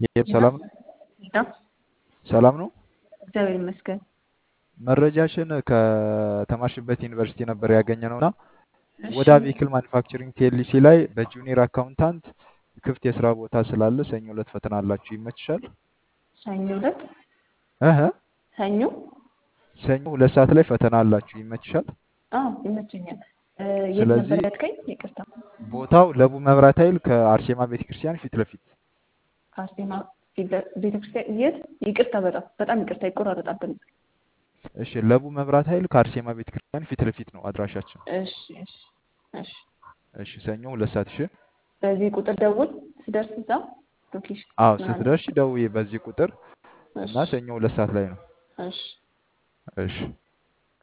ይሄም ሄሎ ሰላም ነው ሄሎ ሰላም ነው። እግዚአብሔር ይመስገን። መረጃሽን ከተማርሽበት ዩኒቨርሲቲ ነበር ያገኘነው እና እሺ ወደ ቬሂክል ማኒፋክቸሪንግ ቲኤልሲ ላይ በጁኒየር አካውንታንት ክፍት የስራ ቦታ ስላለ ሰኞ ዕለት ፈተና አላችሁ። ይመችሻል? ሰኞ ዕለት እህ ሰኞ ሰኞ ሁለት ሰዓት ላይ ፈተና አላችሁ። ይመችሻል? አዎ ይመቸኛል። እ፣ የት ነበር ስለዚህ ያልከኝ? ይቅርታ ቦታው ለቡ መብራት ኃይል ከአርሴማ ቤተክርስቲያን ፊት ለፊት ከአርሴማ ፊት- ቤተክርስቲያን የት? ይቅርታ በጣም በጣም ይቅርታ ይቆራረጣል ድምፅ። እሺ፣ ለቡ መብራት ኃይል ከአርሴማ ቤተክርስቲያን ፊት ለፊት ነው አድራሻችን። እሺ እሺ እሺ። እሺ፣ ሰኞ ሁለት ሰዓት እሺ። በዚህ ቁጥር ደውል ስደርስ እዛ ሎኬሽን አዎ፣ ምናምን። ስትደርሺ ደውዪ በዚህ ቁጥር እሺ እና ሰኞ ሁለት ሰዓት ላይ ነው። እሺ እሺ